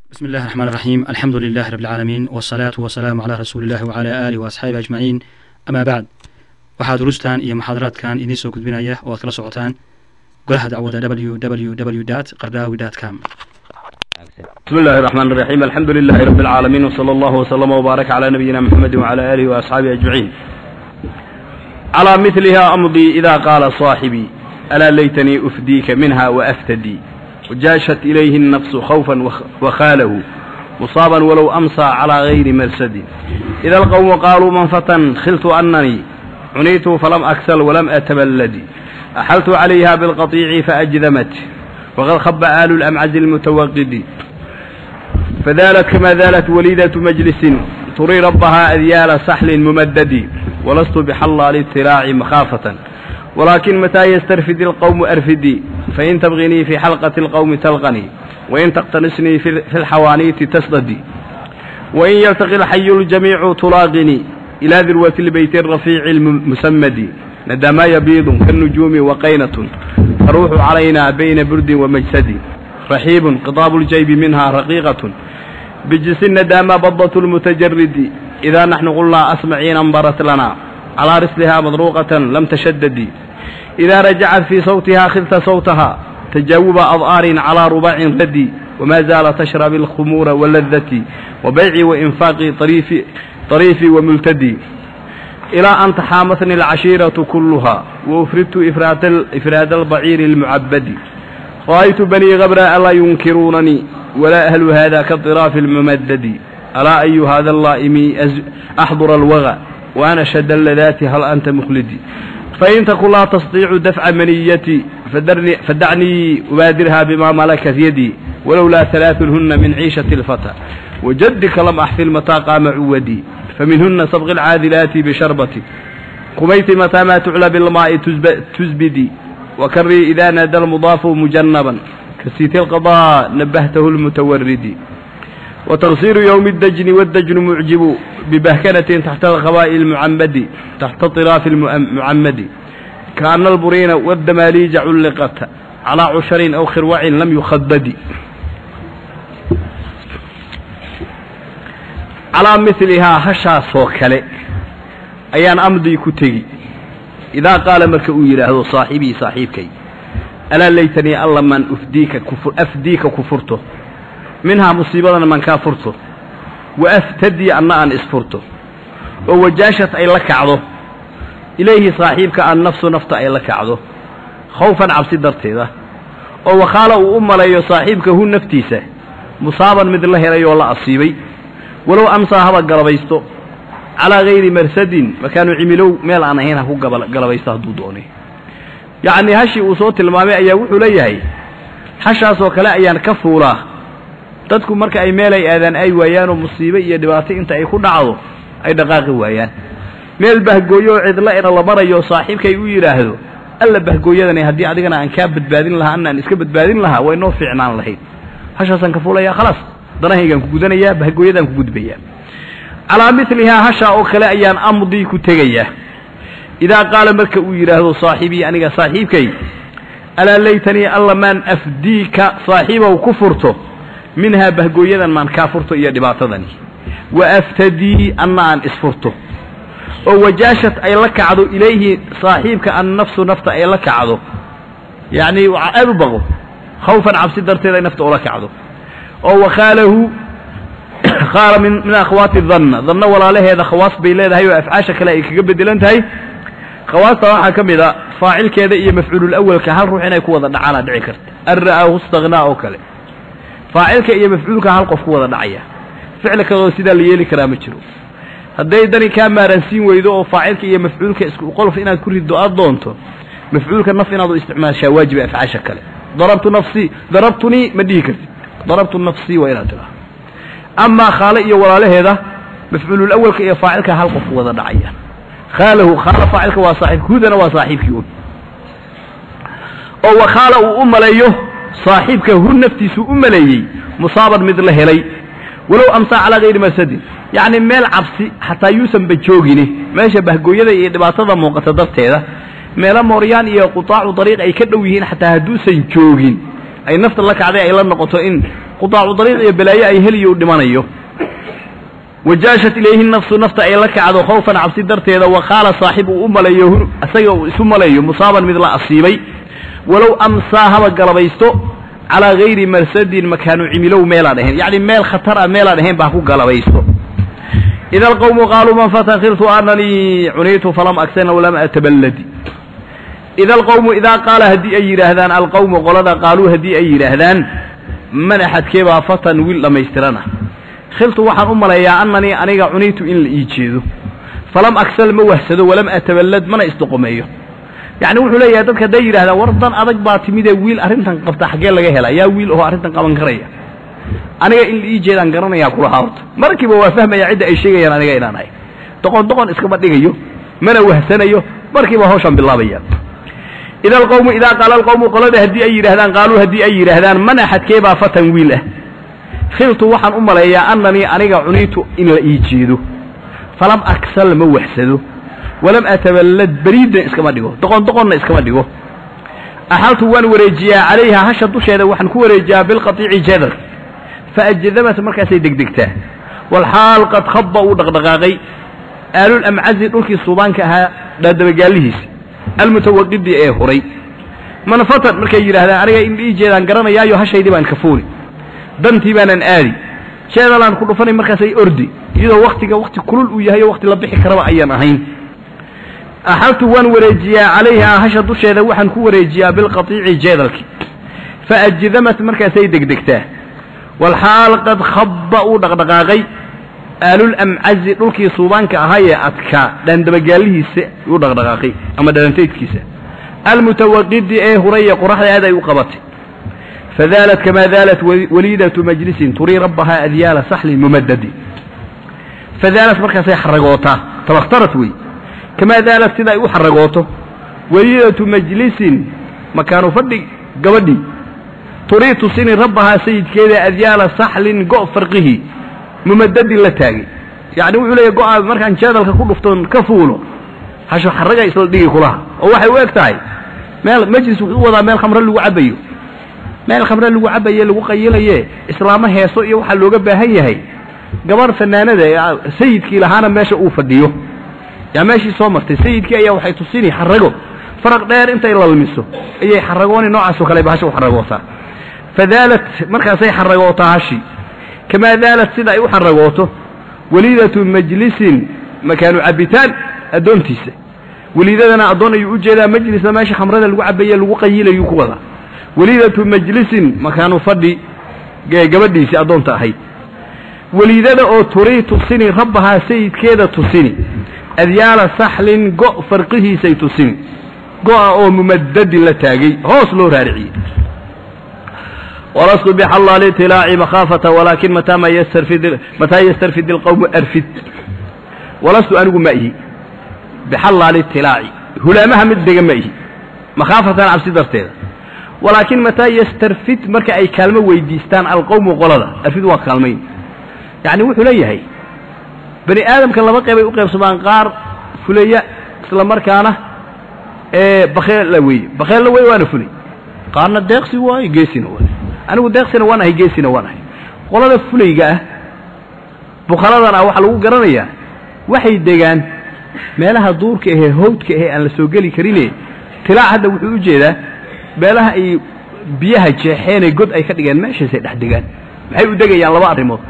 بسم الله الرحمن الرحيم الحمد لله رب العالمين والصلاة والسلام على رسول الله وعلى آله وأصحابه أجمعين أما بعد waxaa durustan iyo muxaadaraadkan idiin soo gudbinaya oo aad kala socotaan golaha dacwada www qardaawi com بسم الله الرحمن الرحيم الحمد لله رب العالمين وصلى الله وسلم وبارك على نبينا محمد وعلى آله وأصحابه أجمعين على مثلها أمضي إذا قال صاحبي ألا ليتني أفديك منها وأفتدي وجاشت إليه النفس خوفا وخ- وخاله مصابا ولو أمسى على غير مرسد إذا القوم قالوا من فتن خلت أنني عنيت فلم أكسل ولم أتبلد أحلت عليها بالقطيع فأجذمت وقد خب آل الأمعز المتوقد فذالت كما ذالت وليدة مجلس تري ربها أذيال سحل ممدد ولست بحلال الاطلاع مخافة ولكن متى يسترفد القوم أرفدي فإن تبغني في حلقة القوم تلقني وإن تقتنسني في في الحوانيت تسددي وإن يلتقي الحي الجميع تلاقني إلى ذروة البيت الرفيع المسمد ندى ما يبيض كالنجوم وقينة تروح علينا بين برد ومجسد رحيب قطاب الجيب منها رقيقة بجس الندى ما بضة المتجرد إذا نحن قلنا أسمعين انبرت لنا على رسلها مضروقة لم تشدد إذا رجعت في صوتها خلت صوتها تجاوب أضآر على رباع ردي وما زال تشرب الخمور واللذة وبيع وإنفاق طريف طريف وملتدي إلى أن تحامتني العشيرة كلها وأفردت إفراد, ال- إفراد البعير المعبد رأيت بني غبراء لا ينكرونني ولا أهل هذا كالطراف الممدد ألا أي هذا اللائم أز- أحضر الوغى وأنا شد اللذات هل أنت مخلدي فإن تكن لا تستطيع دفع منيتي فدرني فدعني أبادرها بما ملكت يدي ولولا ثلاثهن من عيشة الفتى وجدك لم أحفل متى قام عودي فمنهن صبغ العاذلات بشربتي قميت متى ما تعلى بالماء تزب- تزبدي وكري إذا نادى المضاف مجنبا كسيت القضاء نبهته المتورد وتغسير يوم الدجن والدجن معجب ببهكنة تحت الخباء المعمد تحت طراف المعمد كأن البرين والدماليج علقت على عشر أو خروع لم يخدد على مثلها هشا سوكله أيان أمضي كتغي إذا قال مرك يراهdo صاحبي صاحبكي ألا ليتني الله من أفديك كفر أفديك كفرته منها مصيبة من كافرته وأفتدي أن أن إسفرته ووجاشت أي لك عضو إليه صاحبك أن نفسه نفط أي لك عضو خوفا عبسي درتيده ووخال أم لي صاحبك هو نفتيسه مصابا مثل الله رأي والله أصيبي ولو أمسى هذا قربيسته calaa gayri marsadin makaanu cimilow meel aan ahayn ha ku gaba galabaysto hadduu doonay yacnii hashii uu soo tilmaamay ayaa wuxuu leeyahay hashaasoo kale ayaan ka fuulaa dadku marka ay meel ay aadaan ay waayaan oo musiibe iyo dhibaato inta ay ku dhacdo ay dhaqaaqi waayaan meel bahgooyo oo cidla ina la marayo saaxiibkay u yidhaahdo alla bahgooyadani haddii adigana aan kaa badbaadin lahaa ana aan iska badbaadin lahaa way noo fiicnaan lahayd hashaasaan ka fuulayaa khalaas danahaygaan ku gudanayaa bahgooyadaan ku gudbayaa calaa milihaa hashaa oo kale ayaan amdii ku tegayaa idaa qaala marka uu yidhaahdo saaxibii aniga saaxiibkay alaa laytanii alla maan afdiika saaxiibow ku furto minhaa bahgooyadan maan kaa furto iyo dhibaatadani wa aftadii anna aan isfurto oo wajaashat ay la kacdo ilayhi saaxiibka an nafsu nafta ay la kacdo yacnii aad u baqo khawfan cabsi darteed ay nafta ula kacdo oo wakhaalahu qaala min min akhwaati danna danna walaalaheeda khawaas bay leedahay oo afcaasha kale ay kaga bedelan tahay khawaasta waxaa ka mid a faacilkeeda iyo mafcuulul awalka hal ruux inay ku wada dhacaana dhici karta an ra'aahu istakhnaa oo kale faacilka iyo mafcuulka hal qof ku wada dhacaya ficil kaloo sidaa la yeeli karaa ma jiro hadday dani kaa maaransiin weydo oo faacilka iyo mafcuulka isku qolof inaad ku riddo aad doonto mafcuulka naf inaad u isticmaashaa waajiba afcaasha kale darabtu nafsii darabtunii ma dhihi kartid darabtu nafsii waa inaad tiraa amaa khaale iyo walaalaheeda mafcuulul awalka iyo faacilka hal qof wada dhacaya khaalahu khaala faacilka waa saaxiib hudana waa saaxiibkii un oo wakhaala uu u maleeyo saaxiibka hu naftiisu u maleeyey musaaban mid la helay walow amsaa calaa gayri marsadin yacni meel cabsi xataa yuusanba joogine meesha bahgooyada iyo dhibaatada muuqata darteeda meelo mooryaan iyo qutaacu dariiq ay ka dhow yihiin xataa hadduusan joogin ay nafta la kacday ay la noqoto in qudaacu dariiq iyo balaayo ay heliyo u dhimanayo wajaashat ilayhi nafsu nafta ay la kacdo khawfan cabsi darteeda wa qaala saaxib uu u maleeyo isaga uu isu maleeyo musaaban mid la asiibay walow amsaa haba galabaysto calaa gayri marsadin makaanu cimilow meelaan ahayn yacni meel khatar ah meelaan ahayn baa ku galabaysto ida alqawmu qaaluu man fatakirtu ananii cuniitu falam agsana walam ataballadi ida alqawmu idaa qaala haddii ay yidhaahdaan alqawmu qolada qaaluu haddii ay yidhaahdaan man axadkee baa fatan wiil dhammaystirana khiltu waxaan u maleeyaa ananii aniga cuniitu in la ii jeedo falam agsal ma wahsado walam ataballad mana isdoqomeeyo yacni wuxuu leeyahay dadka hadday yidhahdaan war dan adag baa timidee wiil arrintan qabta xaggee laga hela yaa wiil oo arrintan qaban karaya aniga in la ii jeedaan garanayaa kulahaa horta markiiba waa fahmaya cidda ay sheegayaan aniga inaan ahay doqon doqon iskama dhigayo mana wahsanayo markiiba hawshan bilaabayaan ida alqawmu idaa qaala alqawmu qolada haddii ay yidhahdaan qaaluu haddii ay yidhaahdaan man axadkee baa fatan wiil ah khiltu waxaan u maleeyaa ananii aniga cuniitu in la ii jeedo falam aksal ma wahsado walam ataballad beriidan iskama dhigo doqon doqonna iskama dhigo axaltu waan wareejiyaa calayha hasha dusheeda waxaan ku wareejiyaa bilqatiici jadar faajdabat markaasay degdegtaa walxaal qad khaba uu dhaqdhaqaaqay aalulamcazi dhulkii suubaanka ahaa dhaadabagaalihiisi almutawaqidi ee huray manfatan markay yidhaahdaan aniga in ii jeedaan garanayaayo hashaydii baan kafuuli dantii baanan aadi jeedalaan ku dhufanay markaasay ordi iyadoo waktiga wakti kulul uu yahay oo wakti la bixi karaba ayaan ahayn axaltu waan wareejiyaa calayha hasha dusheeda waxaan ku wareejiyaa bilqatiici jeedalki faajdamat markaasay degdegtaa walxaal qad khaba uu dhaqdhaqaaqay aalulamcazi dhulkii suubaanka ahaayee adkaa dhaandabagaalihiisa uu dhaqdhaqaaqay ama dhalantaydkiisa almutawaqidi ee huraya qoraxda aad ay u qabatay fadaalat kamaa daalat waliidatu majlisin turii rabbahaa adyaala saxlin mumadadi fadaalat markaasay xaragootaa tabakhtarat wey kamaa daalat sida ay u xaragooto waliidatu majlisin makaanu fadhi gabadhii turii tusini rabbahaa sayidkeeda adyaala saxlin go' farqihi mumadadin la taagay yacni wuxuu leeyahy go-a markaan jeedalka ku dhuftoon ka fuulo hasho xaraga isla dhigi kulaha oo waxay u eg tahay meel majlis wuxuu u wadaa meel khamre lagu cabayo meel khamre lagu cabaye lagu qayilaye islaamo heeso iyo waxaa looga baahan yahay gabarh fanaanada sayidkii lahaana meesha uu fadhiyo yaa meeshii soo martay sayidkii ayaa waxay tusini xarago faraq dheer intay lalmiso ayay xaragooni noocaasoo kale ba hasha u xaragootaa fadaalat markaasay xaragootaa hashi kamaa daalat sida ay u xaragooto waliidatu majlisin makaanu cabitaan addoontiisa weliidadana addoon ayuu u jeedaa majlisna meesha khamrada lagu cabaye lagu qayilayuu ku wadaa weliidatu majlisin makaanu fadhi gabadhiisii addoonta ahayd weliidada oo turii tusini rabbahaa sayidkeeda tusini adyaala saxlin go' farqihiisay tusini go'a oo mumadadin la taagay hoos loo raariciyey walastu bixalla litilaaci makhaafata walaakin mataa ma ystarfid mataa yastarfid ilqawmu arfid walastu anigu ma ihi bixalla litilaaci hulaamaha mid dega ma ihi makhaafatan cabsi darteeda walaakin mataa yastarfid marka ay kaalmo weydiistaan alqowmu qolada arfid waa kaalmayn yacni wuxuu leeyahay bani aadamka laba qeybay u qaybsamaan qaar fuleya isla markaana ee bakeella weeye bakeella wey waana fulay qaarna deeqsi waayo geesina waayo anigu deeqsina waan ahay geesina waan ahay qolada fulayga ah bukhaladana ah waxaa lagu garanayaa waxay degaan meelaha duurka ahee hawdka ahee aan la soo geli karine tilaac hadda wuxuu u jeedaa meelaha ay biyaha jeexeenee god ay ka dhigeen meeshaasay dhex degaan maxay u degayaan laba arrimood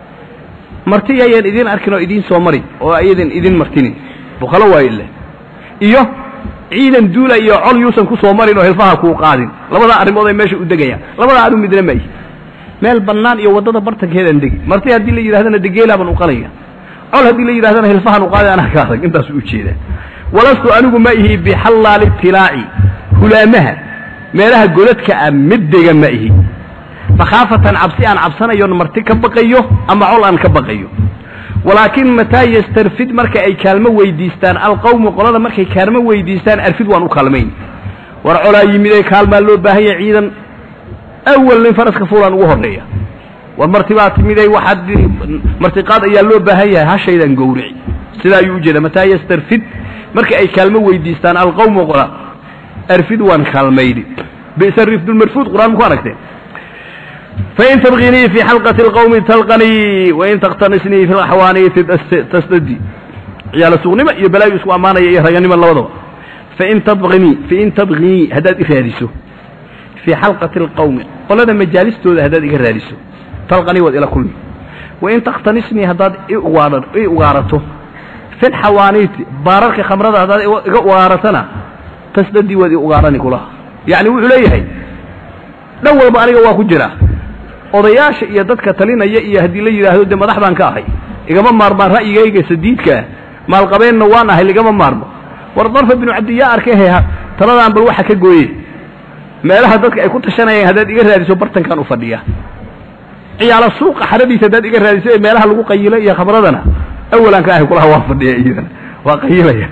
marti ayaan idiin arkin oo idiin soo marin oo ayadan idin martinin bukhalo waayo ile iyo ciidan duula iyo col yuusan ku soo marin oo hilfaha kuu qaadin labadaa arrimood ay meesha u degayaan labadaa anigu midna ma ihi meel bannaan iyo waddada bartankeedaan degi marti haddii la yidhahdana degeelaaban u qalaya col haddii la yidhahdana hilfahan u qaadi anaa ka adag intaasuu u jeedaa walastu anigu ma ihi bixallaali itilaaci hulaamaha meelaha godadka ah mid dega ma ihi makhaafatan cabsi aan cabsanayon marti ka baqayo ama col aan ka baqayo walaakin mataa yastarfid marka ay kaalmo weydiistaan alqawmu qolada markay kaalmo weydiistaan arfid waan u kaalmayn war colaa yimidee kaalmaa loo baahan yahay ciidan awal nin faraska fuulaan ugu horreeya war martibaa timiday waxaad martiqaad ayaa loo baahan yahay hashaydan gowrici sidaa ayuu ujeeda mataa yastarfid marka ay kaalmo weydiistaan alqawmu qola arfid waan kaalmayni bisa rifdulmarfuud qur-aan maku aragteen fain tabqinii fi xalqati اlqawmi talqanii wain takhtanisnii fi laxwaaniiti tasdadi ciyaala suuqnimo iyo balaayu isku ammaanaya iyo raganimo labadaba fain tabqinii fain tabqinii haddaad i raadiso fii xalqati اlqawmi qolada majaalistooda haddaad iga raadiso talqanii waad ila kulmi wain takhtanisnii haddaad i ugaadha i ugaarato fi lxawaaniiti baararka khamrada haddaad iga ugaaratana tasdadii waad i ugaarani kulaha yacni wuxuu leeyahay dhan walba aniga waa ku jira odayaasha iyo dadka talinaya iyo haddii la yidhaahdo dee madax baan ka ahay igama maarmaan ra'yigayga sadiidkaa maalqabeenna waan ahay ligama maarmo war darfa binu cabdiyaa arkehe taladaan bal waxa ka gooye meelaha dadka ay ku tashanayeen haddaad iga raadiso bartankan u fadhiya ciyaala suuqa xaradiisa haddaad iga raadiso ee meelaha lagu qayilo iyo khamradana awalaan ka ahay kulaha waa fadhiya iyadana waa qayilaya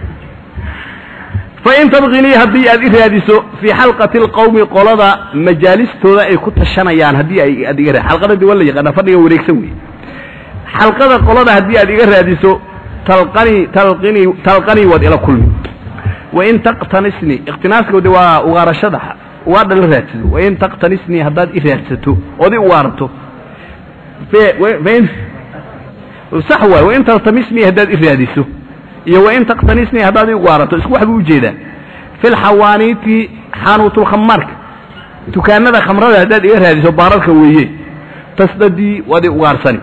fain tabqinii haddii aad i raadiso fii xalqati alqawmi qolada majaalistooda ay ku tashanayaan haddii ay aad iga ra xalqada de waa la yaqaanaa fadhiga wareegsan wey xalqada qolada haddii aad iga raadiso talqanii talqinii talqanii waad ila kulmi wain taqtanisnii iqtinaaska de waa ugaarashada waa dhala raadsado wain taqtanisnii haddaad i raadsato ood i ugaarato fain sax waay wain taltamisnii haddaad i raadiso iyo wain taqtanisnii haddaad i ugaarato isku wax buu ujeedaa fi lxawaaniiti xaanuutulkhamaarka dukaanada khamrada haddaad iga raadiso baararka weeye tasdadii waad i ugaarsani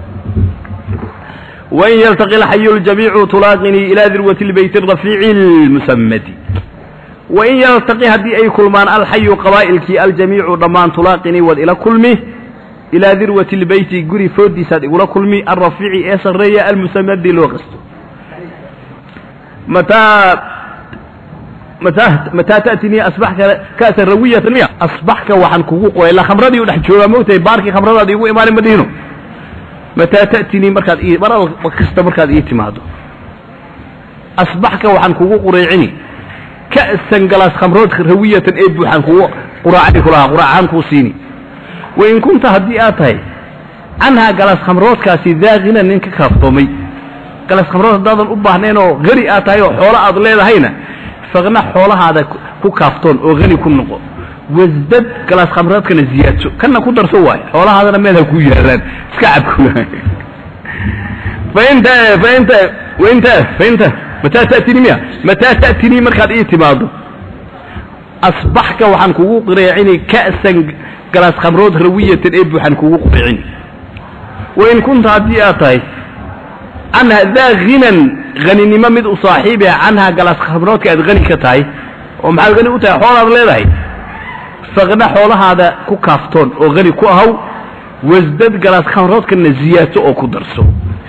wain yaltaqi alxayu ljamiicu tulaaqinii ilaa dirwati lbeyti arafiici lmusamadi wain yaltaqi haddii ay kulmaan alxayu qabaa'ilkii aljamiicu dhammaan tulaaqinii waad ila kulmi ilaa dirwati lbeyti guri foodiisaad igula kulmi alrafiici ee sarreeya almusamadi loo qasto mataa mataa mataa ta'tinii asbaxka ka'san rawiyatan miya asbaxka waxaan kugu qoray la khamradii u dhex joogaa moogtahay baarkii khamradaad iigu imaanin ma dhihino mataa ta'tinii markaad ii mar kasta markaad ii timaado asbaxka waxaan kugu qureecini ka'san galaas khamrood rawiyatan ee buuxaan kugu quraacani kulahaa quraacahaan kuu siini wain kunta haddii aad tahay canhaa galaas khamroodkaasi daaqina nin ka kaaftoomay galaas khamrood haddaadan u baahnayn oo hani aad tahay oo xoolo aad leedahayna faqna xoolahaada ku kaaftoon oo hani ku noqo wasdad galaas khamroodkana ziyaadso kana ku darso waayo xoolahaadana meel ha kuu yaalaan iska cabku fainta fainta wainta fainta mataa ta'tinii miya mataa ta'tinii markaad ii timaado asbaxka waxaan kugu qireecini ka'san galaas khamrood rawiyatan ee buuxaan kugu qireecini wain kunta haddii aad tahay canha daa hinan haninimo mid u saaxiibia canhaa galaas khamroodka aad hani ka tahay oo maxaad hani u tahay xoolaad leedahay faqna xoolahaada ku kaaftoon oo hani ku ahaw wasdad galaas khamroodkana ziyaadso oo ku darso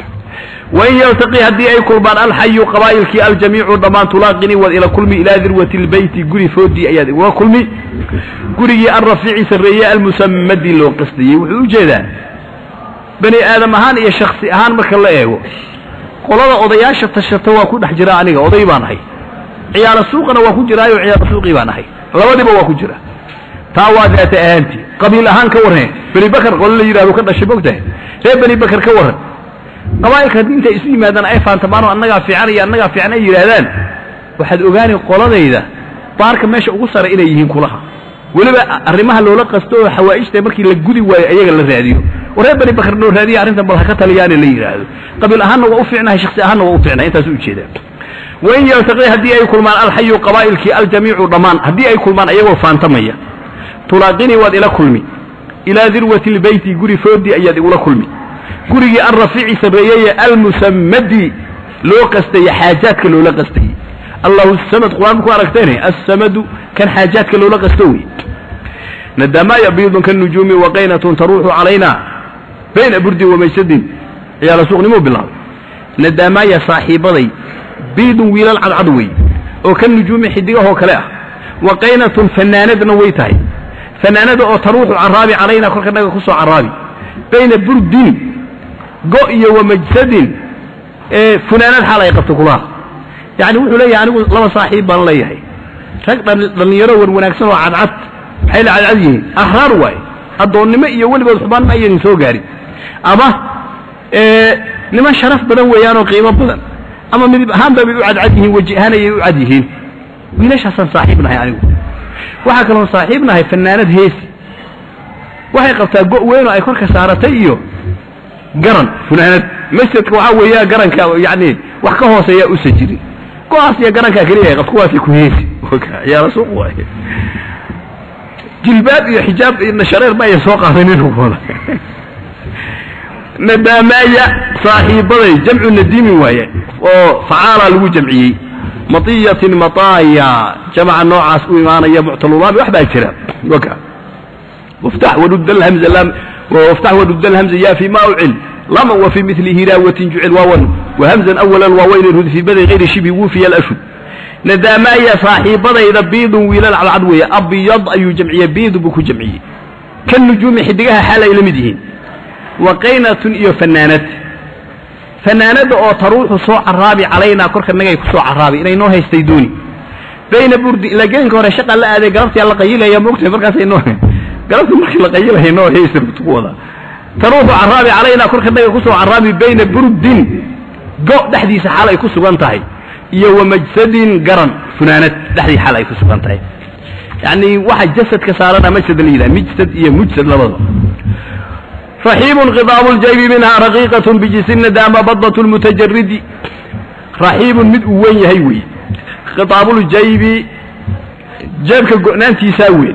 wain yaltaqi haddii ay kulmaan alxayu qabaa'ilkii aljamiicu dhammaan tulaaqinii waad ila kulmi ilaa dirwati lbeyti guri foodii ayaad igula kulmi gurigii alrafiici sarreeye almusamadi loo qasdayey wuxuu u jeedaa bani aadam ahaan iyo shaksi ahaan marka la eego qolada odayaasha tashata waa ku dhex jira aniga oday baan ahay ciyaala suuqana waa ku jiraayo ciyaala suuqii baan ahay labadiba waa ku jira taa waa daata ahaantii qabiil ahaan ka warran beni bakar qolo la yidhahdo ka dhashay mogtahay reer beni bakar ka warran qabaa'ilka haddii intay isu yimaadaan ay faantamaano annagaa fiican iyo annagaa fiican ay yidhaahdaan waxaad ogaani qoladayda baarka meesha ugu sara inay yihiin kulaha weliba arrimaha loola qasto oo xawaa'ijta markii la gudi waayo ayaga la raadiyo waree bani bakar noo raadiya arrintan bal ha ka taliyaane la yidhaahdo qabiil ahaanna waa u fiicnahay shaksi ahaanna waa u fiicnahay intaas u ujeedaa wain yaltaqi haddii ay kulmaan alxayu qabaa'ilkii aljamiicu dhammaan haddii ay kulmaan ayagoo faantamaya tulaaqinii waad ila kulmi ilaa dirwati lbeyti guri foodii ayaad igula kulmi gurigii alrafiici sarreeyeye almusamadi loo qastaya xaajaadka loola qastayey allahu samad qur-aan ku aragteene assamadu kan xaajaadka loola qasto wey nadamaaya biidun kanujuumi waqaynatun taruuxu calayna bayna burdin wamaysadin ciyaala suuqnimuu bilaabay nadaamaaya saaxiibaday biidun wiilal cadcad wey oo ka nujuumi xidigahoo kale ah waqaynatun fanaanadna way tahay fanaanada oo taruuxu caraabi calayna korka naga ku soo caraabi bayna burdin go iyo wamajsadin funaanad xaal ay qabto kulaha yani wuxuu leeyahay anigu laba saaxiib baan leeyahay rag dhallinyaro wan wanaagsan oo cadcad maxay la cadcad yihiin ahraar waaye addoonnimo iyo weligood xubaan ma ayadin soo gaarin ama niman sharaf badan weeyaanoo qiimo badan ama midib ahaanba bay u cadcad yihiin weji ahaan ayay u cad yihiin wiilashaasaan saaxiib nahay anigu waxaa kaloon saaxiib nahay fanaanad heesi waxay qabtaa go' weyn oo ay korka saaratay iyo garan funaanad masjidka waxaa weeya garanka yani wax ka hooseeya usa jirin go-aas iyo garankaa keliya ay qabto kuwaasay ku heesi ciyaaro suuq waay jilbaab iyo xijaab iyo shareer ma ayan soo qaadanin wada nadaamaaya saaxiibaday jamcu nadiimi waaye oo facaala lagu jamciyey matiyatin mataaya jamca noocaas u imaanaya muctalulaami wax baa jira waka waftax wadud alhamza lam waftax wadud alhamza ya fi ma ucil lama wa fi mithli hiraawatin jucil waawan wahamzan awala alwaaweyn rud fi badi gayri shibi wufiya alashud nadaamaaya saaxiibadayda biidun wiilal cadcad weeye abyad ayuu jamciyey biidu buu ku jamciyey kan nujuumi xidigaha xaal ay la mid yihiin wa qaynatun iyo fanaanad fanaanadda oo taruuxu soo caraabi calaynaa korka nagay ku soo caraabi inay noo haystay dooni bayna burdi ilaa gelinka hore shaqaa la aaday galabtii la qayilaya moogtahay markaasay noo galabtii markii la qayilaya noo haystay ku wada taruuxu caraabi calaynaa korka naga ku soo caraabi bayna burdin go' dhexdiisa xaal ay ku sugan tahay iyo wa majsadin garan funaanad dhexdii xaal ay ku sugan tahay yacni waxa jasadka saarana majsad la yidhaha mijsad iyo mujsad labadaba raxiibun khidaabu ljaybi minhaa raqiiqatun bijisina daama badatu lmutajaridi raxiibun mid uu weyn yahay weeye khidaabuljaybi jeebka go'naantiisaa weyn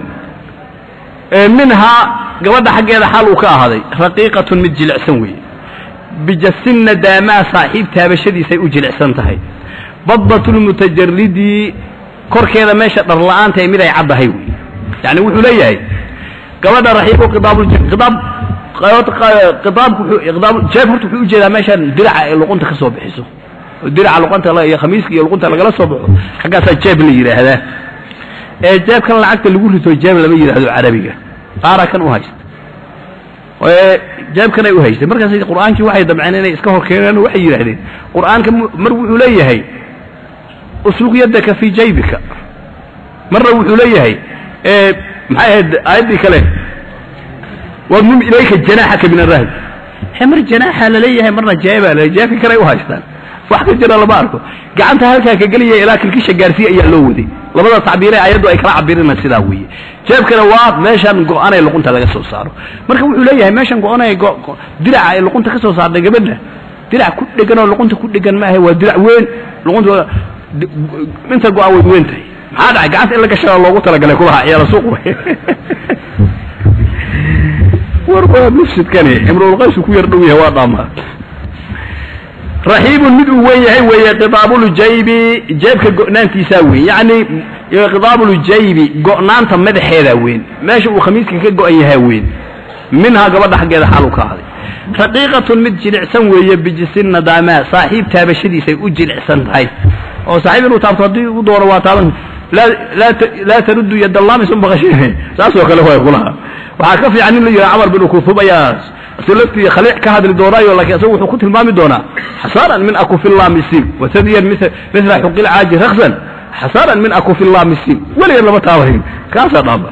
minhaa gabadha xaggeeda xaal uu ka ahaaday raqiiqatun mid jilicsan weeye bijasina daamaa saaxiib taabashadiisay u jilicsan tahay badatu lmutajaridi korkeeda meesha dharla'aanta ee mid ay caddahay wey yani wuxuu leeyahay gabadha raxiibu khidaab khidaabku khidaab jeeb horta wuxuu ujeedaa meeshaan diraca ay luqunta ka soo bixiso oo diraca luqunta iyo khamiiska iyo luqunta lagala soo baxo xaggaasaa jeeb la yidhaahdaa ee jeebkan lacagta lagu rito jeeb lama yidhaahdo carabiga qaara kan u haysta jeebkan ay u haystay markaas qur'aankii waxay damceen inay iska hor keeneen oo waxay yidhaahdeen qur'aanka mar wuxuu leeyahay usluq yadaka fii jaybika marna wuxuu leeyahay maxay ahayd aayaddii kale wadmum ilayka janaaxaka min arahb mar janaaxa laleeyahay marna jeebaa la jeebka kale ay u haystaan wax ka jira lama arko gacanta halkaa ka gelaya ilaa kilkisha gaarsiiya ayaa loo waday labada tacbiire ayaddu ay kala cabirina sidaa weeye jeebkana waa meeshan go-anay luqunta laga soo saaro marka wuxuu leeyahay meeshan go-anay diraca ay luqunta ka soo saartay gabadha dirac ku dhegan oo luqunta ku dhegan maaha waa dirac weyn luqunta inta go-an way weyn tahay maxaa dhacay gacanta in la gashada loogu talagalay kubaha ciyaala suuq war waa mufsidkani imrulqaysu ku yar dhow yahay waa dhaamaa raxiibun mid uu weyn yahay weeye khidaabuljaybi jeebka go'naantiisaa weyn yacni khidaabuljaybi go'naanta madaxeedaa weyn meesha uu khamiiska ka go'an yahaa weyn minhaa gabadha xaggeeda xaalu ka ahday raqiiqatun mid jilicsan weeye bijisin nadaamaa saaxiib taabashadiisay u jilicsan tahay oo saaxiib inuu taabto haddii u doono waa taaban laa taruddu yadallamis un baqashine saasoo kale way kulaha waxaa ka fiican in la yidhaha camar bin kutub ayaa silaftii khaliic ka hadli doonaayo laakiin isagu wuxuu ku tilmaami doonaa xasaaran min akufillaamisin wasadiyan mithla xuqil caaji raksan xasaaran min akufillaamisin weligan lama taabanin kaasaa dhaaba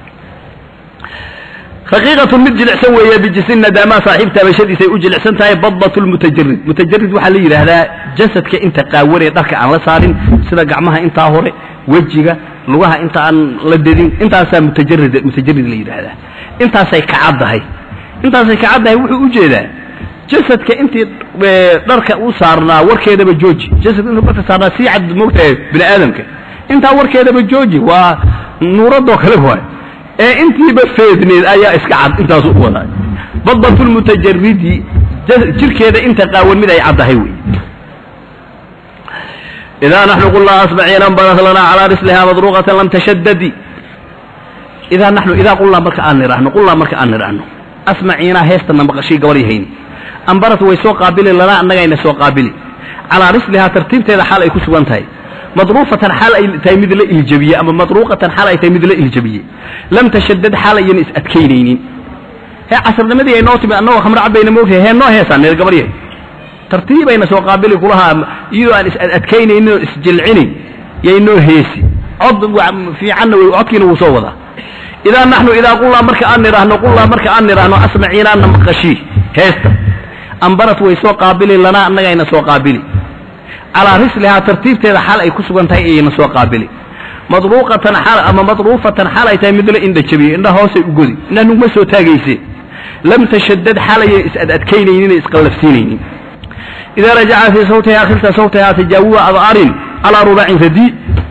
raqiiqatun mid jilicsan weeye bijisin nadaamaa saaxiib taabashadiisay u jilicsan tahay badatu lmutajarid mutajarid waxaa la yidhaahdaa jasadka inta qaawanee dharka aan la saarin sida gacmaha intaa hore wejiga lugaha inta aan la dedin intaasaa mutajarid mutajarid la yidhaahdaa intaasay kacaddahay intaasay kacaddahay wuxuu u jeedaa jasadka intii dharka u saarnaa warkeedaba jooji jasadka intuu dharka saarnaa sii cad moogtahay bini aadamka intaa warkeedaba jooji waa nuuradoo kale waay ee intiiba feedneed ayaa iska cad intaasu u wadaa badatu lmutajaridi jirkeeda inta qaawan mid ay caddahay wey idaa naxnu qulnaa asbaciina badat lanaa calaa risliha madruuqatan lam tashadadi idaa naxnu idaa qulnaa marka aan nidhaahno qulnaa marka aan nidhaahno asmaciinaa heestana maqashay gabadhay hayni ambarat way soo qaabili lanaa annagayna soo qaabili calaa rislihaa tartiibteeda xaal ay ku sugan tahay madruufatan xaal ay tahay mid la iljabiye ama madruuqatan xaal ay tahay mid la iljabiye lam tashadad xaal ayana is adkaynaynin hee casarnimadii ay noo timi annagoo khamro cabayna moogtahay hee noo heesaan neer gabaryahay tartiibayna soo qaabili kulahaa iyadoo aan is adkaynaynin oo isjilcinayn yay noo heesi cod fiicanna codkiina wuu soo wadaa idaa naxnu idaa qulnaa marka aan nidhaahno qulnaa marka aan nidhaahno asmaciinaana maqashii heesta ambarat way soo qaabili lanaa annagayna soo qaabili calaa rislihaa tartiibteeda xal ay ku sugan tahay ayayna soo qaabili madruuqatan xal ama madruufatan xalay tahay mid la indha jabiyey indhaha hoosay u godi indhaha nugma soo taagayse lam tashadad xalayan is-ad adkaynaynin isqallafsiinaynin idaa rajaca fii sawtihaa khilta sawtihaa tajaawuba adaarin calaa rubacin radi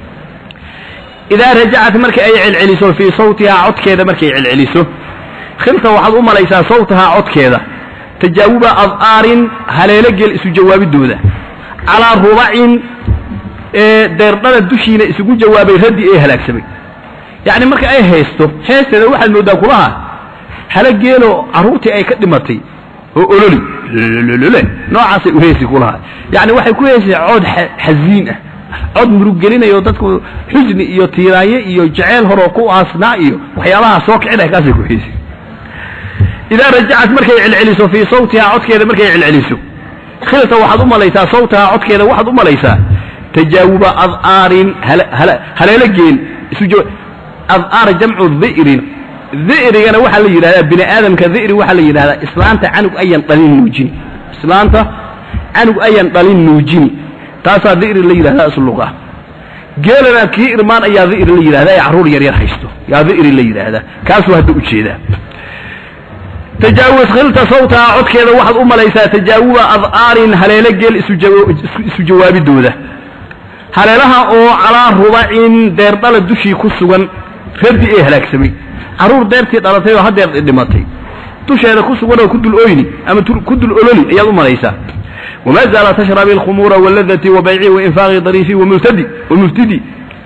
idaa rajacat marka ay celceliso fii sawtihaa codkeeda markay celceliso khilta waxaad u malaysaa sawtahaa codkeeda tajaawuba adaarin haleelo gel isu jawaabidooda calaa rubacin ee deerdhada dushiina isugu jawaabay raddi ee halaagsamay yacni marka ay haysto heesteeda waxaad mooddaa kulaha hala geeloo carruurtii ay ka dhimatay oo ololi lolole noocaasay u heesi kulaha yacni waxay ku heesaysaa cod xasiin ah cod muruggelinayo dadku xusni iyo tiiraanye iyo jeceyl horoo ku aasnaa iyo waxyaabaha soo kicinaya kaasay ku heesi idaa rajacat markay celceliso fii sawtihaa codkeeda markay celceliso khilta waxaad u malaysaa sawtahaa codkeeda waxaad u malaysaa tajaawuba adaarin haleelo geel isu adaar jamcu dhi'rin dhi'rigana waxaa la yidhahdaa bini aadamka dhi'ri waxaa la yidhahdaa islaanta canug ayan dhalin nuujini islaanta canug ayan dhalin nuujini taasaa dhi'ri la yidhahdaa isluqa geelana kii irmaan ayaa dhi'ri la yidhahdaa ee carruur yar yar haysto yaa dhi'ri la yidhaahdaa kaasuu hadda ujeedaa tajaawuz khilta sawtaha codkeeda waxaad u malaysaa tajaawuba adaarin haleelo geel isu jawaabidooda haleelaha oo calaa rubacin deerdhala dushii ku sugan raddi ee halaagsamay carruur deertii dhalatay oo hadeer dhimatay dusheeda ku sugan oo ku dul oyni ama ku dul ololi ayaad u malaysaa wma zaala tashrabi alkhumuura waladati wabayci wainfaaqi dariifi wamultadi wamultidi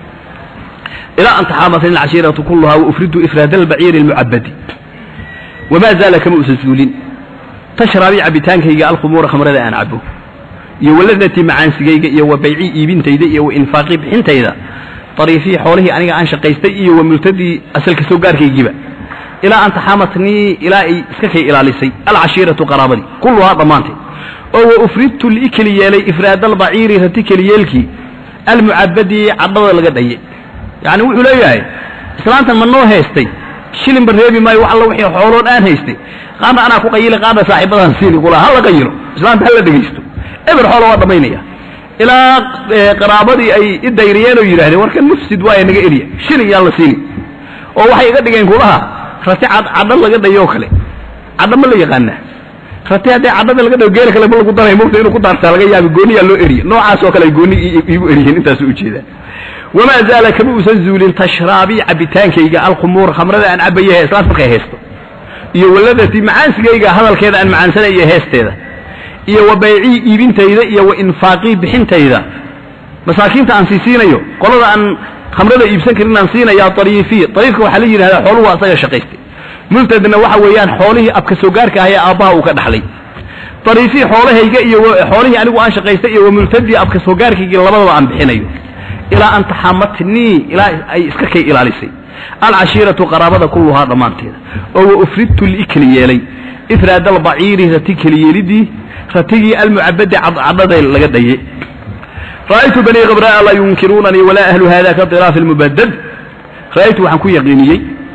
ilaa an taxaamasani alcashiiratu kuluhaa waufridu ifraad albaciiri almucabadi wamaa zaala kama usan suulin tashraabi cabitaankayga alkhumuura khamrada aan cabo iyo waladati macaansigayga iyo wa bayci iibintayda iyo wa infaaqii bixintayda dariifii xoolihii aniga aan shaqaystay iyo wa multadii asalka soo gaarkaygiiba ilaa an taxaamatnii ilaa ay iska kay ilaalisay alcashiiratu qaraabadii kulluhaa dhammaanteed oo wa ufridtu lii keli yeelay ifraad albaciiri rati keliyeelkii almucabadi cadhada laga dhaye yacni wuxuu leeyahay islaantan ma noo haystay shilinba reebi maayo wax alla wixii xooloon aan haystay qaarna anaa ku qayilay qaarna saaxiibadaan siini kula ha la qayilo islaanta ha la dhegaysto eber xoola waa dhammaynaya ilaa qaraabadii ay i dayriyeen oo yidhahdeen warkan mufsid waaye naga eliya shilin yaan la siini oo waxay iga dhigeen kulaha rati cadho laga dhayo kale cadho ma la yaqaanaa rati haddii cadhada laga dhayo geela kale ma lagu daray mugta inuu ku daartaa laga yaabi gooniyaa loo eriye noocaas oo kale ay gooni iigu eriyeen intaasu ujeedaa wamaa zaala kama uusan zuulin tashraabii cabitaankayga alkhumuur khamrada aan cabayahe islaant markay haysto iyo waladatii macaansigayga hadalkeeda aan macaansanaya heesteeda iyo wa baycii iibintayda iyo wa infaaqii bixintayda masaakiinta aan sii siinayo qolada aan khamrada iibsan karin aan siinaya ariifi ariifka waxaa la yidhahdaa xooluhu asaga shaqaystay multadna waxa weeyaan xoolihii abka soo gaarka ah ee aabbaha uu ka dhaxlay ariifii xoolahayga iyo xoolihii anigu aan shaqaystay iyo wa multadii abka soo gaarkayga labadaba aan bixinayo ilaa an taxamatnii ilaa ay iska kay ilaalisay alcashiiratu qaraabada kulluhaa dhammaanteeda oo wa ufridtu liikeli yeelay ifraad albaciiri rati keliyeelidii ratigii almucabadi cadhada laga dhaye ra'aytu banii khabra'a laa yunkiruunanii walaa ahlu hada ka diraafi almubadad ra'aytu waxaan ku yaqiiniyey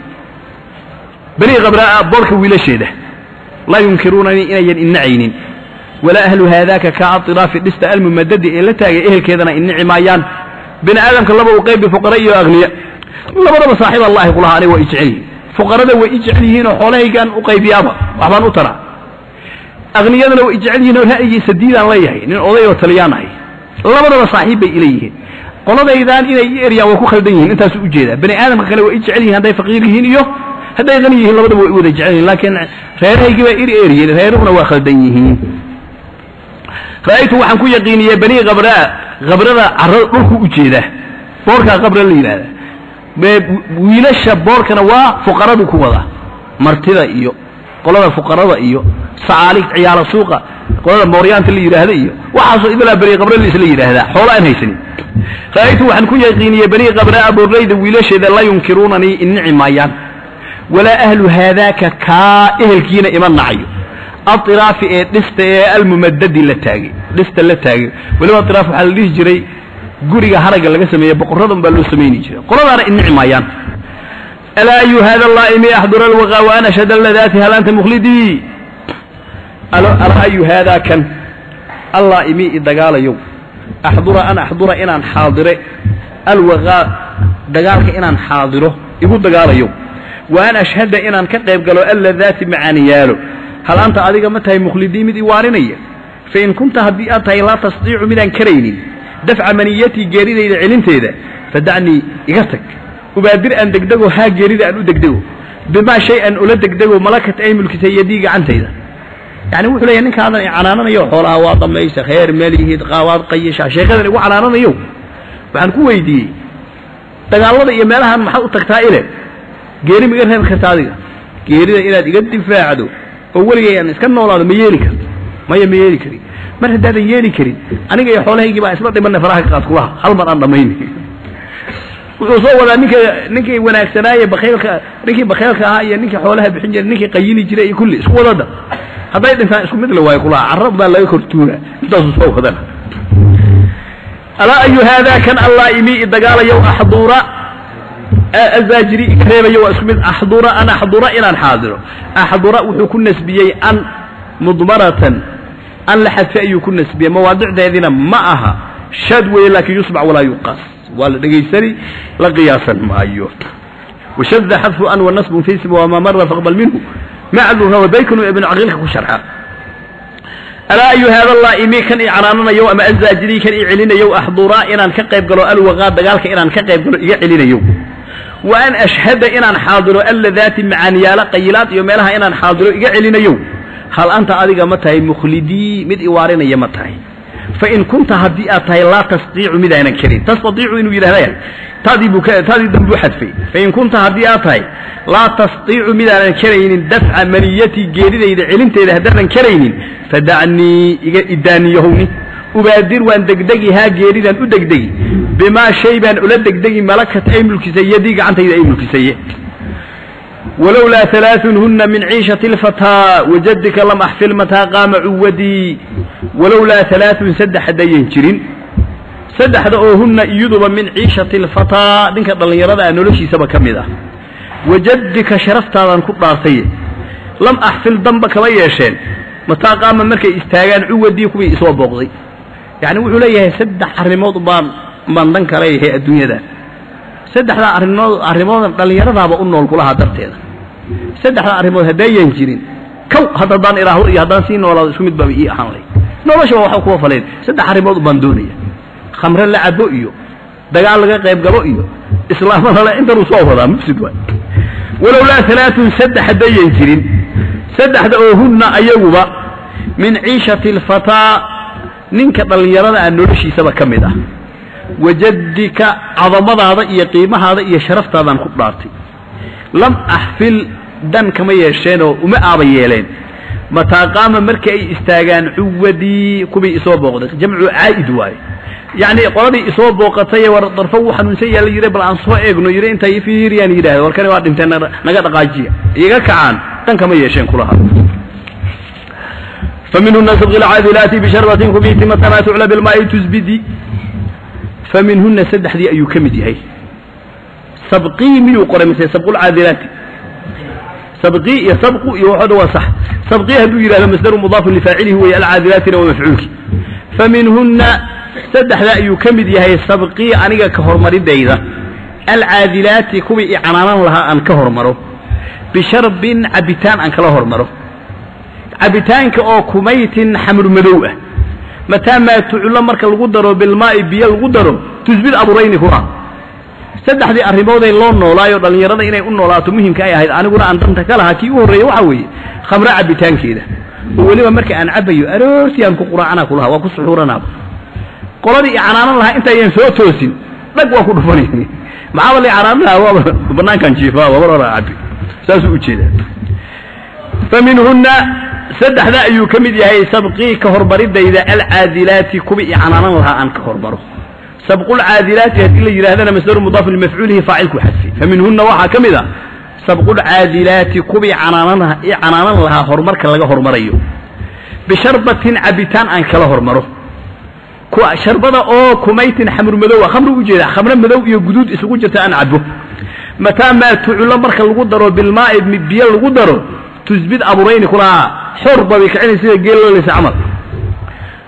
banii khabra'a boorka wiilasheeda laa yunkiruunanii inayan innacaynin walaa ahlu haadaaka ka adiraafi dhista almumadadi ee la taagay ehelkeedana innici maayaan bini aadamka laba u qaybi fuqara iyo akhniya labadaba saaxiib allahi kulaha aniga waa i jecel yihiin fuqarada way i jecel yihiin oo xoolahaygaan u qaybiyaaba waxbaan u taraa akhniyadana way i jecel yihiin oo ra'yigii sadiidaan leeyahay nin oday oo taliyaan ahay labadaba saaxiib bay ila yihiin qoladaydaan inay i eryaan way ku khaldan yihiin intaasu ujeedaa bani aadamka kale way i jecel yihin hadday faqiir yihiin iyo hadday qani yihiin labadaba way i wada jecel yihin laakiin reerahaygii baa iri eriyeen reeruhuna waa khaldan yihiin ra'aytu waxaan ku yaqiiniyey banii khabraa khabrada carrada dhulku u jeeda boorkaa qabra la yidhahda wiilasha boorkana waa fuqaradu ku wada martida iyo qolada fuqarada iyo sacaalig ciyaala suuqa qolada mooryaanta la yidhaahda iyo waxaasoo idalaa bani qabra la isla yidhaahdaa xoola aan haysanin ra'aytu waxaan ku yaqiiniyey banii qabraa boorlayda wiilasheeda la yunkiruunanii innici maayaan walaa ahlu haadaaka kaa ehelkiina ima nacayo airaafi ee dhista ee almumadadi la taagay dhista la taagay weliba iraaf waxaa la dhihi jiray guriga haragga laga sameeye boqoradan baa loo samayni jiray qoladaana innici maayaan alaa ayu hada allaa'imi axdura alwaqa wa ana shada ladaati hal anta mukhlidii alaa ayu haadaa kan allaa'imi i dagaalayow axdura an axdura inaan xaadire alwaqaa dagaalka inaan xaadiro igu dagaalayo wa an ashhada inaan ka qayb galo alladaati macaaniyaalo hal anta adiga ma tahay mukhlidii mid iwaaninaya fain kunta haddii aad tahay laa tastaiicu midaan karaynin dafca maniyatii geeridayda celinteeda fadacnii iga tag ubaadir aan degdego haa geerida aan u degdego bimaa shay an ula degdego malakat ay mulkisay yadii gacantayda yani wuxuu leeyahy ninkaadan i canaananayo xoolaha waa damaysa kheer melihid qaawaad qayisha sheekadan igu canaananayo waxaan ku weydiiyey dagaallada iyo meelahan maxaad u tagtaa ile geeri ma iga reebi karta adiga geerida inaad iga difaacdo oo weligay aan iska noolaado ma yeeli karto maya ma yeeli karin mar haddaadan yeeli karin aniga iyo xoolahaygii baa isla dhimanay faraha ka qaad kulaha hal mar aan dhammayni wuxuu soo wadaa ninka ninkii wanaagsanaaye bakhaylka ninkii bakhaylka ahaa iyo ninkii xoolaha bixin jiray ninkii qayili jiray iyo kulli isku wadada hadday dhintaan isku mid la waayo kulaha carab baa laga kortuura intaasuu soo wadana alaa ayu haadaa kan allah imi idagaalayow axduura azaajiri ikareebayo waa isku mid axdura an axdura inaan xaadiro axdura wuxuu ku nasbiyey an mudmaratan an la xadfe ayuu ku nasbiyey mawaadicdeedina ma aha shaad weeye laakin yusbac walaa yuqaas waa la dhegaysani la qiyaasan maayo washada xadfu an wanasbun fi ismi wamaa mara faqbal minhu macduha wabaykunu ibnu caqiilka ku sharxa alaa ayu haada allah imi kan i canaananayo ama azaajiri kan i celinayo axduraa inaan ka qayb galo alwaqaa dagaalka inaan ka qayb galo iga celinayo wa an ashhada inaan xaadiro alladaati macaaniyaala qayilaad iyo meelaha inaan xaadiro iga celinayo hal anta adiga ma tahay mukhlidii mid iwaarinaya ma tahay fain kunta haddii aad tahay laa tastaiicu midaanan karin tastaiicu inuu yidhahda taadii buu taadii dambuu xadfay fain kunta haddii aad tahay laa tastaiicu midaanan karaynin dafca maniyatii geeridayda celinteeda haddaanan karaynin fadacnii iga idaaniyahowni ubaadir waan degdegi haa geeridaan u degdegi bimaa shay baan ula degdegi malakat ay mulkisay yadii gacantayda ay mulkisaye walowlaa alaaثun huna min ciishati اlfataa wajadika lam axfil mataa qaama cuwadii walowlaa alaaثun saddex haddayan jirin saddexda oo huna iyaduba min ciishati اlfataa ninka dhallinyarada ah noloshiisaba ka mid ah wajadika sharaftaadan ku dhaartaye lam axfil damba kama yeesheen mataa qaama markay istaagaan cuwadii kuwii isoo booqday yacni wuxuu leeyahay saddex arrimood baan baan dan ka leeyahay adduunyadan saddexdaa arrimood arrimoodan dhallinyaradaaba u nool kulahaa darteeda saddexdaa arrimood haddayan jirin kow hadda haddaan ilaahdo iyo haddaan sii noolaado isku mid baaba ii ahaan lay noloshaba waxa kuwa faleen saddex arrimood baan doonaya khamre la cabo iyo dagaal laga qayb galo iyo islaamada le intanuu soo wadaa mufsid waay walowlaa alaaun saddex haddayan jirin saddexda oo hunna ayaguba min ciishati alfataa ninka dhallinyarada ah noloshiisaba ka mid ah wajadika cadamadaada iyo qiimahaada iyo sharaftaadaan ku dhaartay lam axfil dan kama yeesheenoo uma aaba yeeleen mataa qaama markii ay istaagaan cuwadii kuwii isoo booqday jamcu caa'id waaye yacni qoladii isoo booqatay war darfo wuu xanuunsan yaha la yidhi bal aan soo eegno yidhi intay fiiriyaan yidhahda war kani waa dhinteen naga dhaqaajiya iga kacaan dan kama yeesheen kulaha فمنهن سبغ العاذلات بشربة كبيت متى ما تعلى بالماء تزبدي فمنهن سدح دي أيو كمدي هي سبقي من قرى مثل سبق العاذلات سبقي يسبق يوحد وصح سبقي هدو إلى مصدر مضاف لفاعله هو العاذلات ومفعوله فمنهن سدح لا أيو كمدي هي سبقي أنيقا كهر مريد إذا العاذلات كوي إعانان لها أن كهر مرو بشرب عبتان أن كلهر مرو cabitaanka oo kumaytin xamr madow ah mataa maa tuclo marka lagu daro bilmaa'i biyo lagu daro tusbid aburayni kuna saddexdii arrimooday loo noolaayo dhallinyarada inay u noolaato muhimka ay ahayd aniguna aan danta ka lahaa kii u horreeya waxaa weeye khamre cabitaankeeda oo weliba marka aan cabayo aroortii aan ku quraacana kulaha waa ku suxuuranaaba qoladii i canaanan lahaa intaynan soo toosin dhag waa ku dhufanay maxaaba la canaanan lahaa waaba banaankan jiifaa wabar hora cabi saasuu ujeedaa faminhunna saddexda ayuu ka mid yahay sabqii ka hormaridayda alcaadilaati kuwi i canaanan lahaa aan ka hormaro sabqulcaadilaati haddii la yidhahdana masdaru mudaaf limafcuulihi faacilku xadfi faminhunna waxaa ka mid a sabqulcaadilaati kuwii canaanan i canaanan lahaa horumarka laga hormarayo bisharbatin cabitaan aan kala hormaro sharbada oo kumaytin xamr madowa khamri ujeeda khamre madow iyo guduud isugu jirta aan cabo mataa maa tuculo marka lagu daro bilmaa'i biyo lagu daro tusbid aburayni kulahaa xorba bay kicina sida geeloleysa camal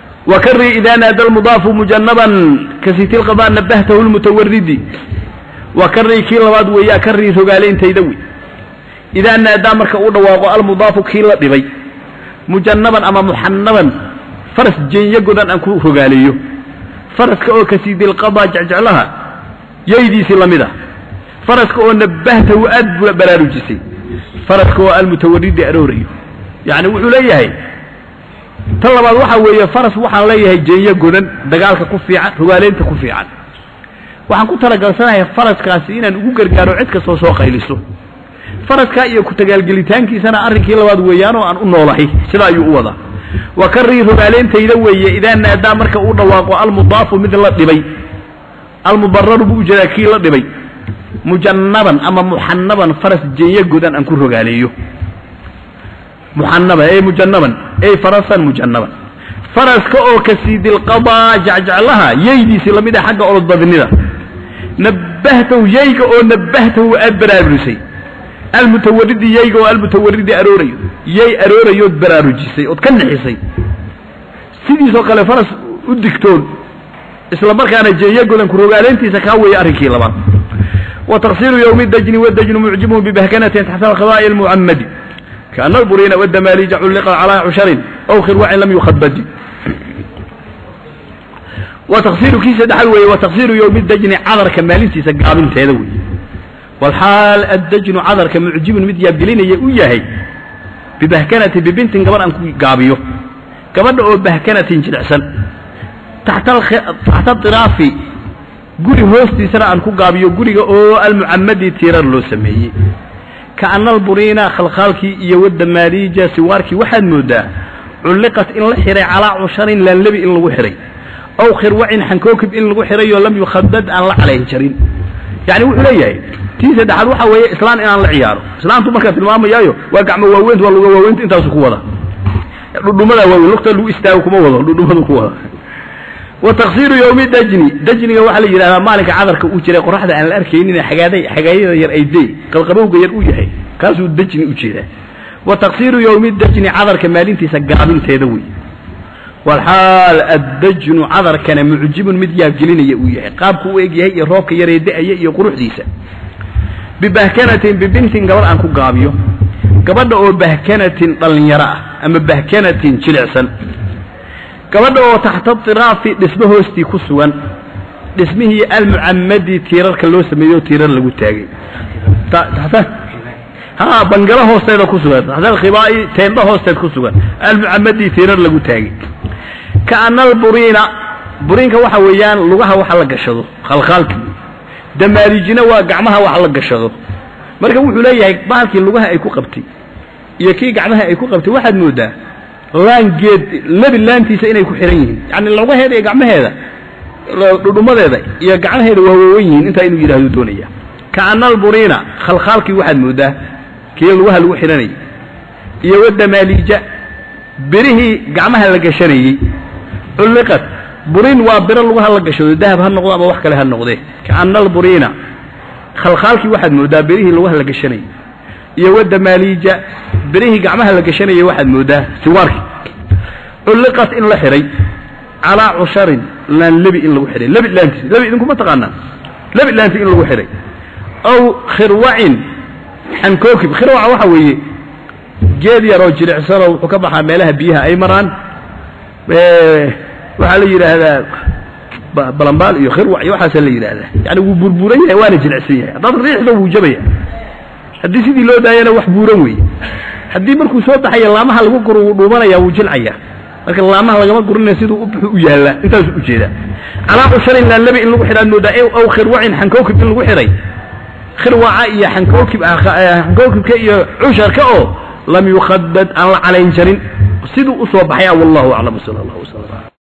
wakari idaa naada almudaafu mujanaban kasiti lqada nabahtahu lmutawaridi waa karrii kii labaad weeyaa karrii rogaaleyntayda wey idaa naadaa marka uu dhawaaqo almudaafu kii la dhibay mujannaban ama muxanaban faras jeenyo godan aan ku rogaaleeyo faraska oo kasiidilqadaa jecjeclaha yaydiisii la mid ah faraska oo nabbahtahu aad buu baraarujisay faraska oo almutawaridi aroorayo yacni wuxuu leeyahay tan labaad waxa weeye faras waxaan leeyahay jeenyo godan dagaalka ku fiican rogaaleynta ku fiican waxaan ku talagalsanahay faraskaasi inaan ugu gargaaro cid kastoo soo qayliso faraskaa iyo ku-tagaalgelitaankiisana arrinkii labaad weeyaanoo aan u noolahay sida ayuu u wadaa wa karrii rogaaleyntayda weeye idaa naadaa marka uu dhawaaqo almudaafu mid la dhibay almubararu buu ujeedaa kii la dhibay mujannaban ama muxanaban faras jeenyo godan aan ku rogaaleeyo muxanaban ey mujannaban ey farasan mujannaban faraska oo kasiidilqadaa jecjeclaha yaydiisii lamid ah xagga olodbadnida nabbahtahu yayga oo nabbahtahu aad baraarurisay almutawaridi yayga oo almutawaridi aroorayo yay aroorayood baraarujisay ood ka nixisay sidiisoo kale faras u digtoon isla markaana jeeyo godan ku rogaaleyntiisa kaa weeye arrinkii labaad wa taqsiiru yowmi dajni wadajnu mucjibuhu bibahkanatin taxta alkhidaa'i almucammadi kaana alburiina wadamaaliija culliqa calaa cusharin aw khirwacin lam yukhadbadi wa taqsiiru kii saddexaad weeye wa taqsiiru yowmi dajni cadarka maalintiisa gaabinteeda weeye walxaal addajnu cadarka mucjibun mid yaabgelinaya u yahay bibahkanatin bibintin gabadh aan ku gaabiyo gabadha oo bahkanatin jilicsan taxta diraafi guri hoostiisana aan ku gaabiyo guriga oo almucamadi tiirar loo sameeyey kaana alburiina khalkhaalkii iyo wadamaaliija siwaarkii waxaad moodaa culliqat in la xihay calaa cusharin laanlebi in lagu xihay aw khirwacin xankookib in lagu xihayoo lam yukhadad aan la calayn jarin yacni wuxuu leeyahay tii saddexaad waxa weeye islaan inaan la ciyaaro islaantu markaa tilmaamayaayo waa gacmo waaweynta waa luga waaweynta intaasu ku wada dhudhumadaa waaweyn lugta lagu istaago kuma wado dhudhumadu ku wada wa taqsiiru yowmi dajni dajniga waxaa la yidhahdaa maalinka cadarka uu jiray qoraxda aan la arkaynin xagaaday xagaayada yar ay dee qalqabowga yar u yahay kaasuu dajni u jeedaa wa taqsiiru yowmi dajni cadarka maalintiisa gaabinteeda wey walxaal addajnu cadarkana mucjibun mid yaabgelinaya uu yahay qaabku u eg yahay iyo roobka yaree da-aya iyo quruxdiisa bibahkanatin bibintin gabadh aan ku gaabiyo gabadha oo bahkanatin dhallinyaro ah ama bahkanatin jilicsan gabadha oo taxta diraafi dhismo hoostii ku sugan dhismihii almucamadi tiirarka loo sameeyo tiirar lagu taagay ha bangalo hoosteeda ku sugan taxta alkhibaa'i teendho hoosteed ku sugan almucamadi tiirar lagu taagay kaana alburiina buriinka waxa weeyaan lugaha waxa la gashado khalkhaalkii damaarijina waa gacmaha wax la gashado marka wuxuu leeyahay bahalkii lugaha ay ku qabtay iyo kii gacmaha ay ku qabtay waxaad moodaa laangeed lebi laantiisa inay ku xihan yihiin yani lugaheeda iyo gacmaheeda dhudhumadeeda iyo gacmaheeda waa waawan yihiin intaa inuu yidhahdo doonaya kaana alburiina khalkhaalkii waxaad moodaa kii lugaha lagu xidhanayay iyo wadamaaliija birihii gacmaha la gashanayey culliqat buriin waa biro lugaha la gashado dahab ha noqdo ama wax kale ha noqdee kaana alburiina khalkhaalkii waxaad moodaa birihii lugaha la gashanayay iyo wadamaaliija birihii gacmaha la gashanayay waxaad moodaa siwaarkii culliqat in la xidhay calaa cusharin laan lebi in lagu xidhay lebi laantiis lebi idinkuma taqaanaa lebi laanti in lagu xidhay aw khirwacin xankookib khirwaca waxa weeye geed yaroo jilicsanoo wuxuu ka baxaa meelaha biyaha ay maraan waxaa la yidhaahdaa balambaal iyo khirwac iyo waxaasa la yidhaahdaa yani wuu burburan yahay waana jilicsan yahay haddaad riixdo wuu jabaya haddii sidii loo daayana wax buuran weeye haddii markuu soo baxaya laamaha lagu guro wuu dhuumanaya wuu jilcaya marka laamaha lagama gurinaya siduu u buxu u yaallaa intaasu u jeedaa calaa cusharin laan lebi in lagu xidhaad moodaa aw khirwacin xankookib in lagu xidhay khirwaca iyo xankookib xankookibka iyo cusharka oo lam yukhadad aan la calayn jarin siduu u soo baxaya wallahu aclam sala allah wasala